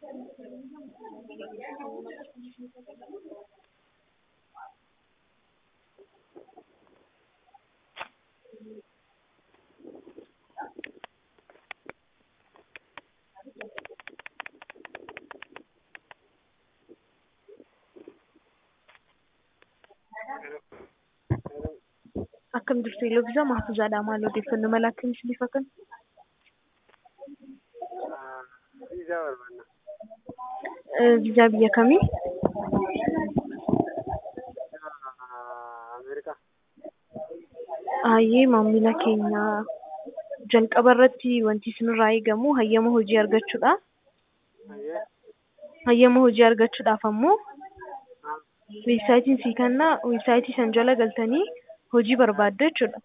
Akkam jirtu Eloviisaa Mahfuuzaadha. Maal odeeffannoo mala akkamiis bifa kan? Viizaa barbaanna. Viizaa biyya kamii? Ameerikaa. Hayyee maamila keenya jalqaba irratti wanti isinirraa eegamu hayyama hojii argachuudha. Ayyee. Hayyama hojii argachuudhaaf ammoo weebsaayitiin sii kennaa weebsaayitii san jala galtanii hojii barbaaddu jechuudha.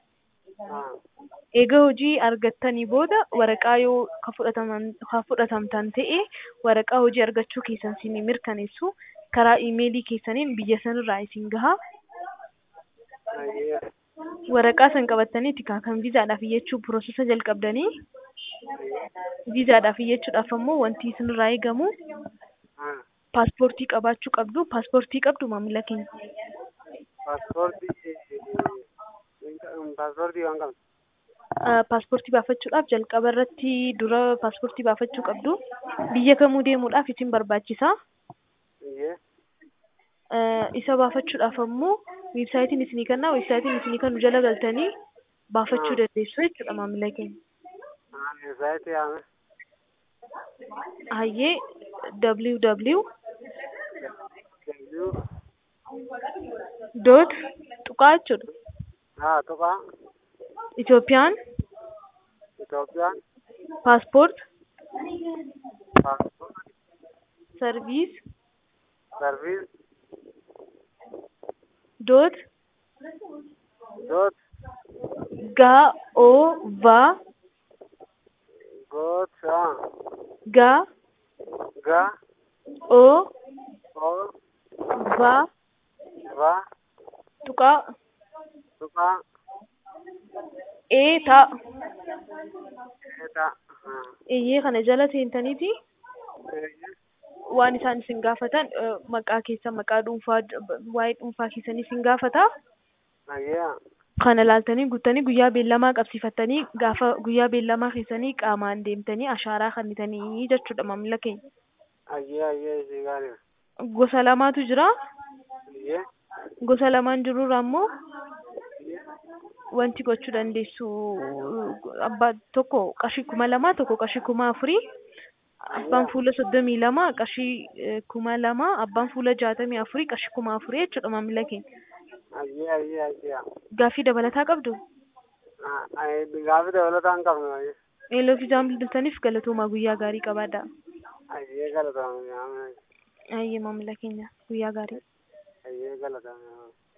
Eega hojii argattanii booda waraqaa yoo ka fudhataman ka fudhatamtan ta'e waraqaa hojii argachuu keessan isin mirkaneessu karaa iimeelii keessaniin biyya sanirraa isin gaha. Ayyee. Waraqaa san qabattanii itti kan viizaadhaaf iyyachuu piroosesa jalqabdanii viizaadhaaf iyyachuudhaaf ammoo wanti isinirraa eegamu paaspoortii qabaachuu qabdu. Paaspoortii qabdu maamila keenya. Paaspoortii paaspoortii waan qabdu. paaspoortii baafachuudhaaf jalqaba irratti dura paaspoortii baafachuu qabdu. Biyya kamuu deemuudhaaf isin barbaachisa. Ayyee. Isa baafachuudhaaf ammoo weebsaayitiin isinii kennaa weebsaayitiin isinii kennu jala galtanii baafachuu dandeessu jechuudha maamila keenya. Weebsaayitii yaame. Hayyee www W. dot tuqaa jechuudha. Haa tuqaa. Itoophiyaan Itoophiyaan. paaspoort Paaspoortii. sarviis Sarviis. dot Doot. gaa oo vaa Goot. Haa. gaa Ga. oo Oo. vaa Va. tuqaa Tuqaa. ee taa Eeta. Haa. eeyyee kana jala seentaniiti Eeyyee. waan isaan isin gaafatan eh, maqaa keessa maqaa dhuunfaa waa'ee dhuunfaa keessanii isin gaafata. Ayyee. Kana laaltanii guuttanii guyyaa beellamaa qabsiifattanii gaafa guyyaa beellamaa keessanii qaamaan deemtanii ashaaraa kennitanii jechuudha maamila keenya. Ayyee ayyee ishee gaariidha. Gosa lamaatu jira. Ayyee. Gosa lamaan jirurraa ammoo wanti gochuu dandeessu abbaa tokko qarshii kuma lama tokko qarshii kuma afurii abbaan fuula soddomii lama qarshii eh, kuma lama abbaan fuula jaatamii afurii qarshii kuma afurii jechuudha maamila keenya. Ayyee ayyee ayyee. Gaaffii dabalataa qabdu. Gaaffii dabalataa hin qabnu ayyee. Eeloo fi jaam bilbiltaniif galatoomaa guyyaa gaarii qabaadha. Ayyee galatoomne. Ayyee maamila keenya guyyaa gaarii. Ayyee galatoomne.